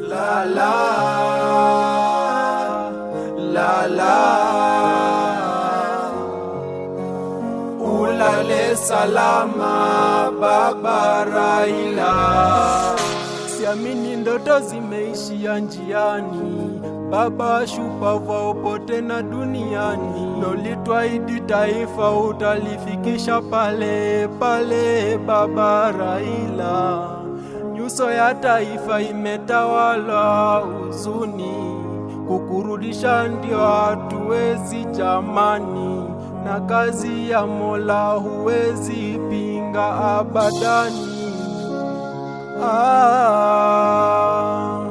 La la la la Ulale salama baba Raila Siamini ndoto zimeishia njiani Baba shupavu upote na duniani Nolitwaidi taifa utalifikisha pale pale baba Raila Nyuso ya taifa imetawala huzuni, kukurudisha ndio hatuwezi jamani, na kazi ya Mola huwezi pinga abadani. Ah,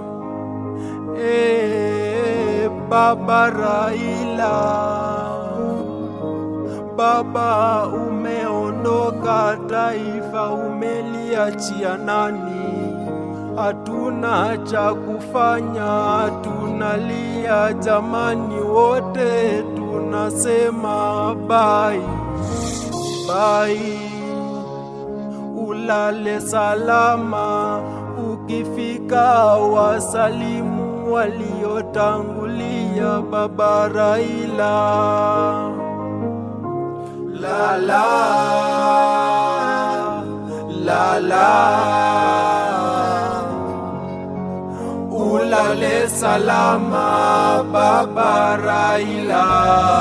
eh, Baba Raila, Baba umeondoka, taifa umeliachia nani? Hatuna cha kufanya, tunalia jamani, wote tunasema bai bai. Ulale salama, ukifika wasalimu waliotangulia, baba Raila. La la la la Ulale salama baba Raila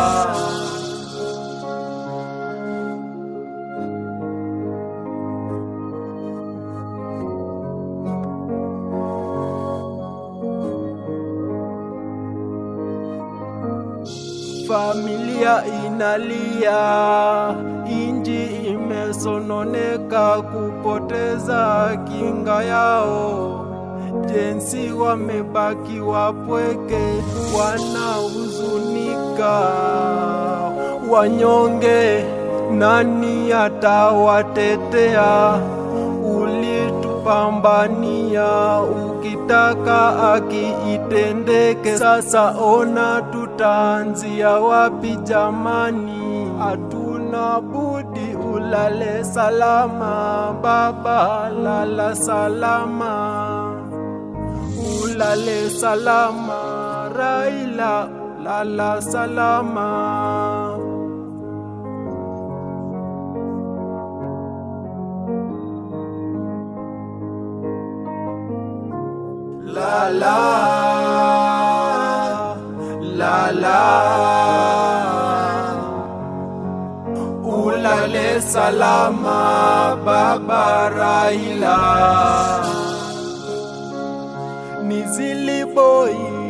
Familia inalia, inji imesononeka kupoteza kinga yao. Jensi wamebaki wapweke, wanahuzunika. Wanyonge, nani atawatetea? Ulitupambania ukitaka akiitendeke. Sasa ona tutaanzia wapi jamani? Hatuna budi, ulale salama baba, lala salama ulale salama Raila, lala salama. La la la la Ulale salama baba Raila Nizili boy